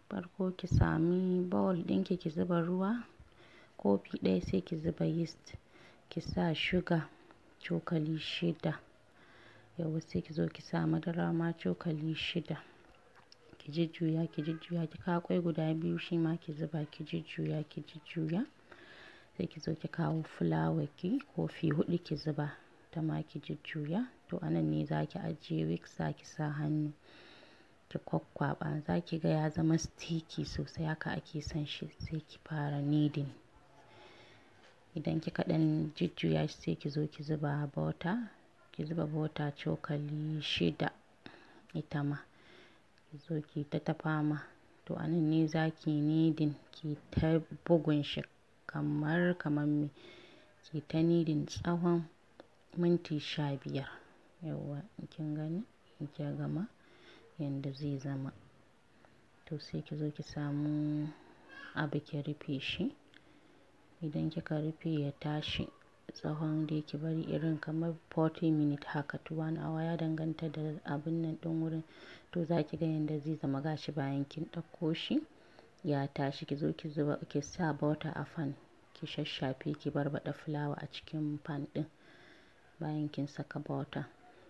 farko ki sami bowl ɗinki ki zuba ruwa kofi ɗaya sai ki zuba yeast ki sa sugar cokali shida yauwa sai ki zo ki sa madara ma cokali shida ki jujjuya ki jujjuya ki kawo ƙwai guda biyu shi ma ki zuba ki jujjuya ki jujjuya sai ki zo ki kawo fulawa ki kofi huɗu ki zuba ta ma ki jujjuya to anan ne za ki ajiye whisk za ki sa hannu ki kwakkwaɓa za ki ga ya zama sticky sosai haka ake son shi sai ki fara kneading idan kika ɗan jujjuya shi sai ki zo ki zuba butter ki zuba butter cokali shida ita ma ki zo ki ta tafama to anan ne za ki kneading ki ta bugun shi kamar kamar me ki ta kneading tsawon minti sha biyar yauwa kin gani in kika gama yanda zai zama to sai ki zo ki samu abu ki rufe shi idan kika rufe ya tashi tsawon dai ki bari irin kamar 40 minute haka to one hour ya danganta da abun nan ɗin wurin to za ki ga yanda zai zama gashi bayan kin ɗauko shi ya tashi ki zo ki zuba ki sa butter a fan ki shashshafe ki barbaɗa fulawa a cikin pan ɗin bayan kin saka butter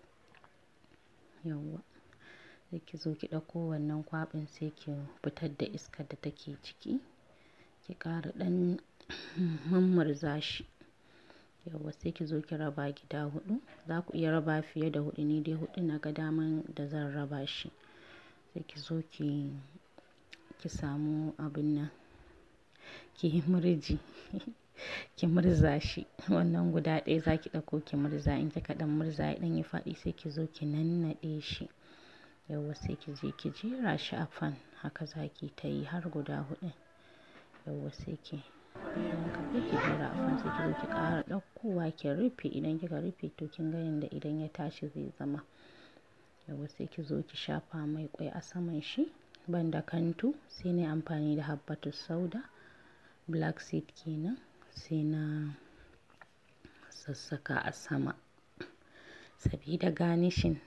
yauwa sai ki zo ki ɗauko wannan kwaɓin sai ki fitar da iskar da take ciki ki ƙara ɗan mummurza shi yauwa sai ki zo ki raba gida huɗu za ku iya raba fiye da huɗu ni dai huɗu na ga daman da zan raba shi sai ki zo ki ki samu abin nan ki yi murji ki murza shi wannan guda ɗaya za ki ɗauko ki murza in kika ɗan murza ya ɗan yi faɗi sai ki zo ki nannaɗe shi yauwa sai ki je ki jera shi a fan haka za ki ta yi har guda huɗu yauwa sai ki idan ka ki jera a fan sai ki zo ki ƙara ɗaukowa ki rufe idan kika rufe to kin ga yanda idan ya tashi zai zama yauwa sai ki zo ki shafa mai ƙwai a saman shi banda kantu sai na amfani da habbatu sauda black seed kenan sai na sassaka a sama sabida garnishing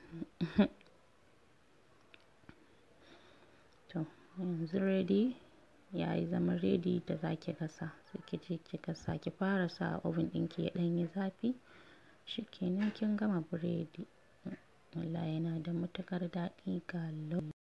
to yanzu ready ya yi zama ready da za ki gasa sai ki je ki gasa ki fara sa a oven ɗinki ya ɗan yi zafi shikenan kin gama biredi wallahi yana da matuƙar daɗi ga lau